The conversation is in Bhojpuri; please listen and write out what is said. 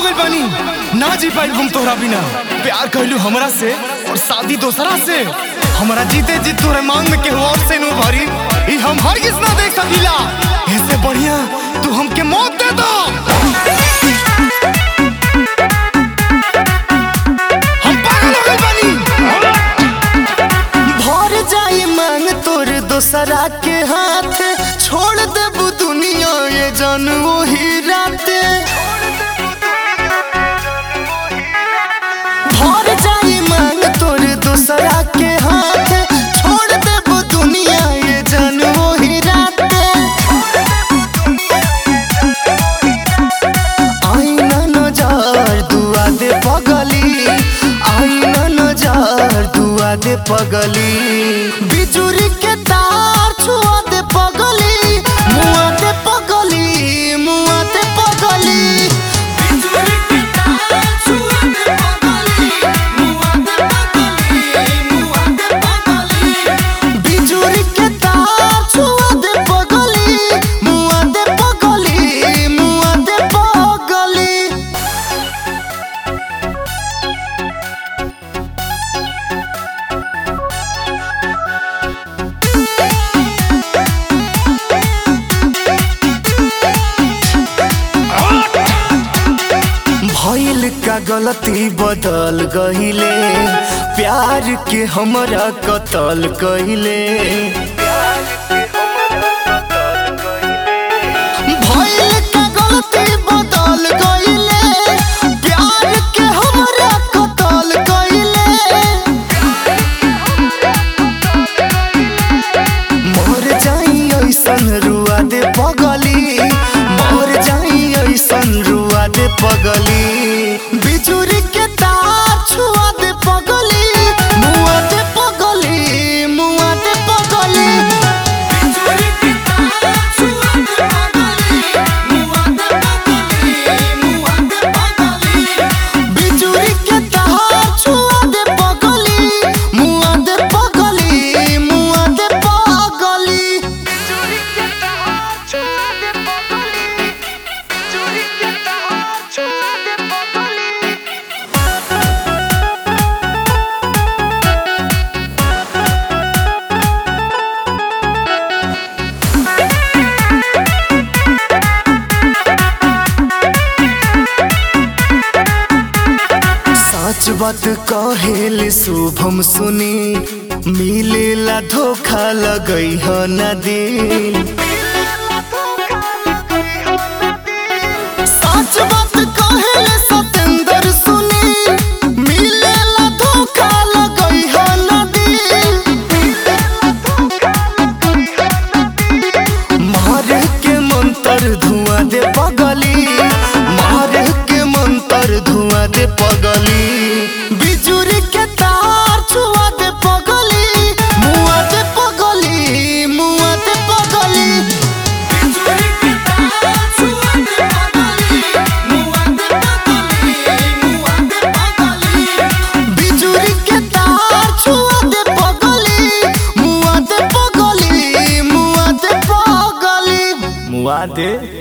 गइल बानी ना जी पाइल हम तोहरा बिना प्यार कहलू हमरा से और शादी दोसरा से हमरा जीते जी तोहरे मांग में केहू और से नु भरी ई हम हरगिज ना देख सकीला इससे बढ़िया तू हमके मौत दे दो हम पागल हो गइल बानी भर जाई मांग तोर दोसरा के हाथ छोड़ देबू दुनिया ये जान वही रात भर जाई मांग तोर दोसरा के हाथ छोड़ देबू दुनिया ये जान वही रात आईना नजर दुआ दे पगली आईना नजर दुआ दे पगली बिजुरी के तार छुआ दे पगली मुआ दे पगली मुआ दे पगली बिजुरी के तार छुआ दे पगली मुआ दे पगली मुआ दे पगली बिजुरी के तार छुआ दे पगली मुआ दे पगली मुआ दे पगली भइल का गलती बदल गहिले प्यार के हमरा कतल कहिले भइल का गलती बदल गहिले प्यार के हमरा कतल कहिले मर जाई ऐसन रुआ दे पगली मर जाई ऐसन रुआ दे पगली बिजुरी के तार छुआ दे पगली मुआ दे पगली मुआ दे पगली बिजुरी के तार छुआ दे पगली मुआ दे पगली मुआ दे पगली बिजुरी के तार छुआ दे पगली मुआ दे पगली मुआ दे पगली बिजुरी के तार छुआ दे पगली बिजुरी के तार छुआ दे पगली सच बात कहेल शुभम सुनी मिलेला धोखा लगई ह न दिल सच बात कहेल सतेंद्र सुनी मिलेला धोखा लगई ह न दिल मार के मंतर धुआं दे पगली मार के मंतर धुआं दे पगली बिजुरी के तार छुआ दे पगली मुआ दे पगली मुआ दे पगली बिजुरी के तार छुआ दे पगली मुआ दे पगली मुआ दे पगली बिजुरी के तार छुआ दे पगली मुआ दे पगली मुआ दे पगली मुआ दे